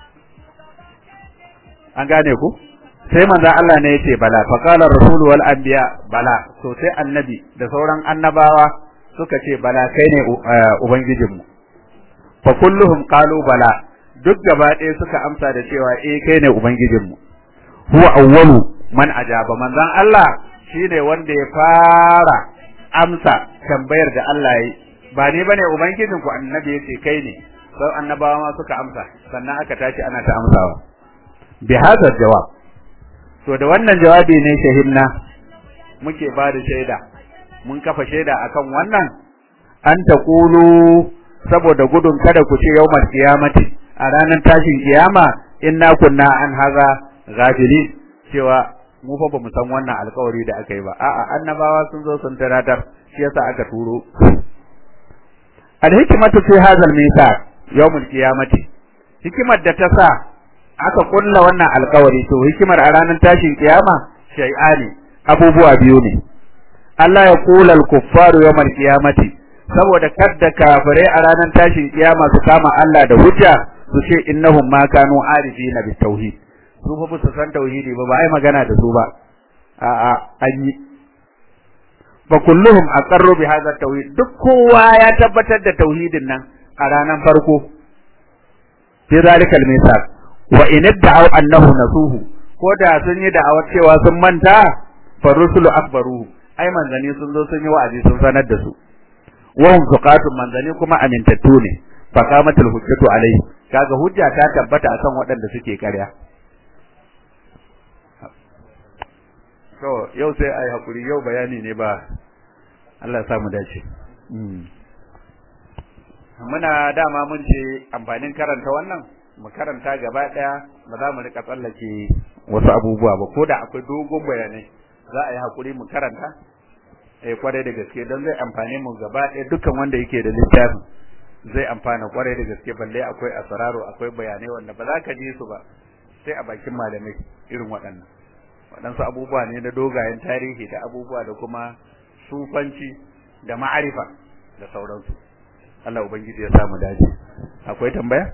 an gane ku sai manzo Allah ne yace bala fa qala rasul wal anbiya bala to sai annabi da sauran annabawa suka ce bala kai ne ubangijinmu fa kulluhum qalu bala duk gaba ɗaya suka amsa da cewa eh kai ne ubangijinmu huwa awwalu man ajaba manzon Allah shine wanda ya fara amsa tambayar da Allah yi ba ni bane ubangijinku annabi yace kai ne sai annabawa ma suka amsa sannan aka tashi ana ta amsawa bi hadha jawab to da wannan jawabi ne shahidna muke ba da shaida mun kafa shaida akan wannan an taqulu saboda gudun kada ku ce yawmal qiyamati a ranar tashin kiyama inna kunna an haza ghafilin cewa mu fa bamu san wannan alƙawari da aka yi ba a'a annabawa sun zo sun taratar shi yasa aka turo al hikmatu fi hadha al mithaq yawmul qiyamati hikimar da ta sa aka kulla wannan alƙawari to hikimar a ranar tashin kiyama shay'ani abubuwa biyu ne Allah ya kula al-kuffaru yawmal qiyamati saboda kadda kafirai a ranar tashin kiyama su kama Allah da hujja su ce innahum ma kanu arifina bit tauhid su fa su san tauhidi ba ba ai magana da su ba a a an yi fa kulluhum aqarru bi hadha tauhid duk kowa ya tabbatar da tauhidin nan a ranar farko fi zalikal misal wa in da'aw annahu nasuhu ko da sun yi da'awar cewa sun manta fa rusulu akbaruhu ai manzani sun zo sun yi wa'azi sun sanar da su wa hum suqatun manzani kuma amintattu ne fa qamatul hujjatu alaihi kaga hujja ta tabbata akan waɗanda suke ƙarya to yau sai ai hakuri yau bayani ne ba Allah ya samu dace muna dama mun ce amfanin karanta wannan mu karanta gaba daya ba za mu rika tsallake wasu abubuwa ba ko da akwai dogon bayanai za a yi hakuri mu karanta eh kwarai da gaske don zai amfane mu gaba daya dukkan wanda yake da littafin zai amfana kwarai da gaske balle akwai asraro akwai bayanai wanda ba za ka ji su ba sai a bakin malamai irin waɗannan waɗansu abubuwa ne na dogayen tarihi da abubuwa da kuma sufanci da ma'arifa da sauransu Allah ubangiji ya samu dace akwai tambaya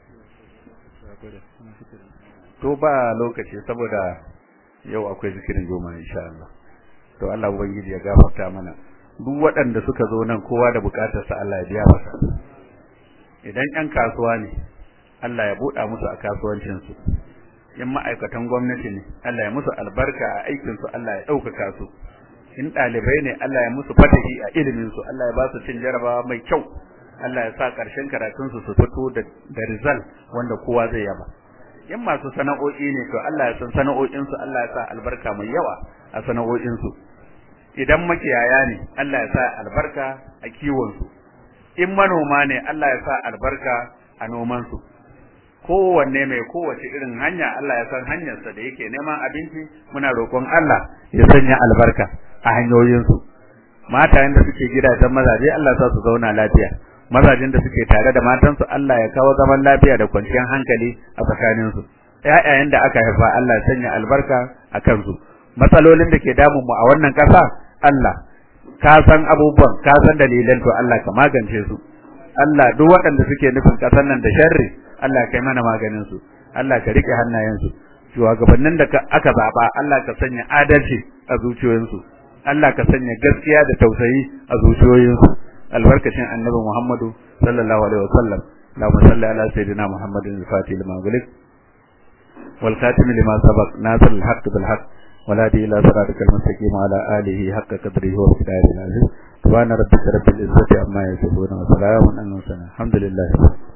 to ba lokaci saboda yau akwai zikirin goma insha Allah to Allah ubangiji ya gafarta mana duk waɗanda suka zo nan kowa da bukatarsa Allah ya biya masa idan ƴan kasuwa ne Allah ya buɗa musu a kasuwancinsu in ma'aikatan gwamnati ne Allah ya musu albarka a aikinsu Allah ya ɗaukaka su in ɗalibai ne Allah ya musu fatahi a iliminsu Allah ya ba su cin jarabawa mai kyau Allah ya sa ƙarshen karatunsu su fito da da result wanda kowa zai yaba in masu sana'o'i ne to Allah ya san sana'o'insu Allah ya sa albarka mai yawa a sana'o'insu idan makiyaya ne Allah ya sa albarka a kiwonsu in manoma ne Allah ya sa albarka a nomansu kowanne mai kowace irin hanya Allah ya san hanyarsa da yake neman abinci muna roƙon Allah ya sanya albarka a hanyoyinsu matayen da suke gidajen mazaje Allah ya sa su zauna lafiya mazajin da suke tare da matansu Allah ya kawo zaman lafiya da kwanciyar hankali a tsakaninsu ƴaƴayen da aka haifa Allah ya sanya albarka a kansu matsalolin da ke damun mu a wannan ƙasa Allah ka san abubuwan ka san dalilan to Allah ka magance su Allah duk waɗanda suke nufin ƙasar nan da sharri Allah kai mana maganin su Allah ka rike hannayen su shugabannin da aka zaba Allah ka sanya adalci a zuciyoyinsu Allah ka sanya gaskiya da tausayi a zuciyoyinsu albarkacin annabi Muhammadu sallallahu alaihi wasallam Allahumma salli ala sayyidina Muhammadin al-Fatih lima gulik wal khatim lima sabaq nasir al-haqq bil haqq ولا دي إلى صراطك المستقيم على آله حق قدره ومقداره العزيز سبحان ربك رب العزة عما يصفون وسلام على المرسلين الحمد لله